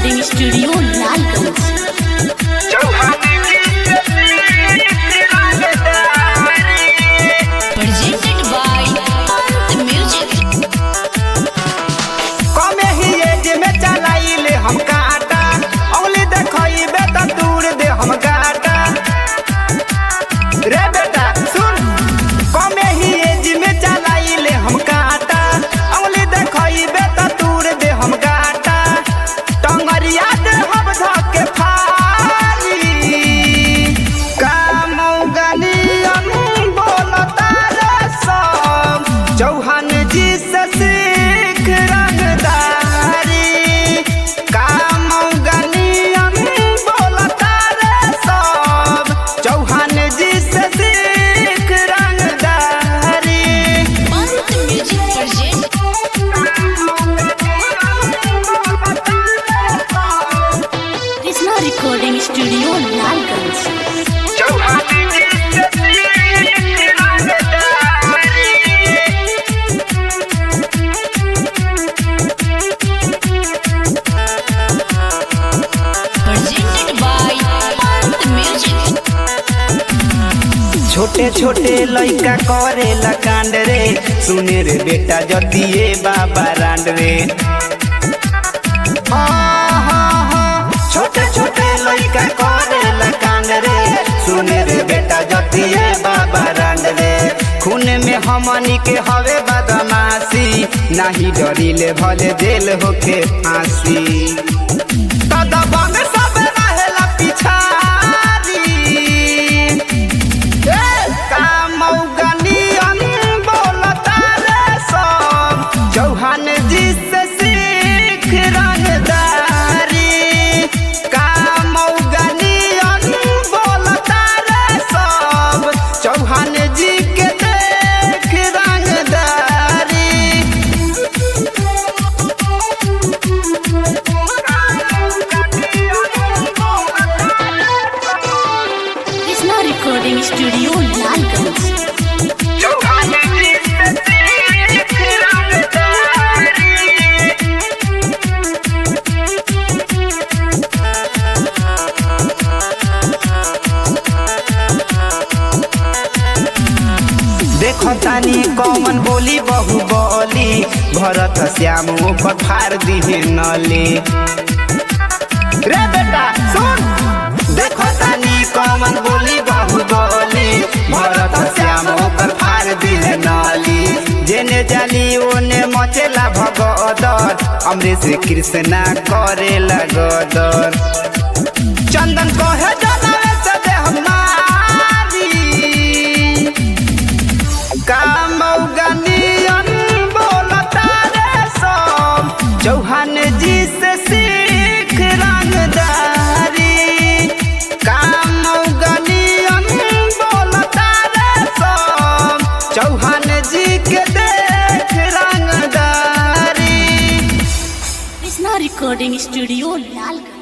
Recording studio Lalganj presented by Ant Music. कमे ही एज में चलाइले हम काटा औली देखइबे त दूर दे हम गाटा रे बेटा सुन कमे ही एज में चलाइले हम काटा औली देखइबे त दूर दे हम गाटा टंगरिया दे हम धके फारी कामौगनियन बोलता रे सब चौहान जी से सीख रंगदारी कामौगनियन बोलता रे सब चौहान जी से सीख रंगदारी Ant Music present Krishna recording studio Lalganj presented by Ant Music. छोटे छोटे लइका करेला कांड रे सुने रे बेटा जतिए बाबा रांड रे छोटे छोटे लइका करेला कांड रे सुने रे बेटा जतिए बाबा रांड रे खून में हमनी के हवे बदमाशी नाही डरिले भले जेल होके फांसी कदबा में सब रहेला पिछारी कामौगनियन बोलता रे सब चौहान जी से सीख रंगदारी कामौगनियन बोलता रे सब चौहान जी के देख रंगदारी Krishna recording studio लालगंज देखो तानी कौन बोली बहु बोली भरत श्याम ऊपर फार दिहे नली रे बेटा सुन देखो तानी कौन बोली बहु बोली भरत श्याम ऊपर फार दिहे नली जेने जाली ओने मचेला भगदर अमरीश कृष्णा करेला गदर चंदन कहे जनवे से देह मारी कामौगनियन बोलता रे सब चौहान जी से सीख रंगदारी कामौगनियन बोलता रे सब चौहान जी के देख रंगदारी Krishna recording studio लालगंज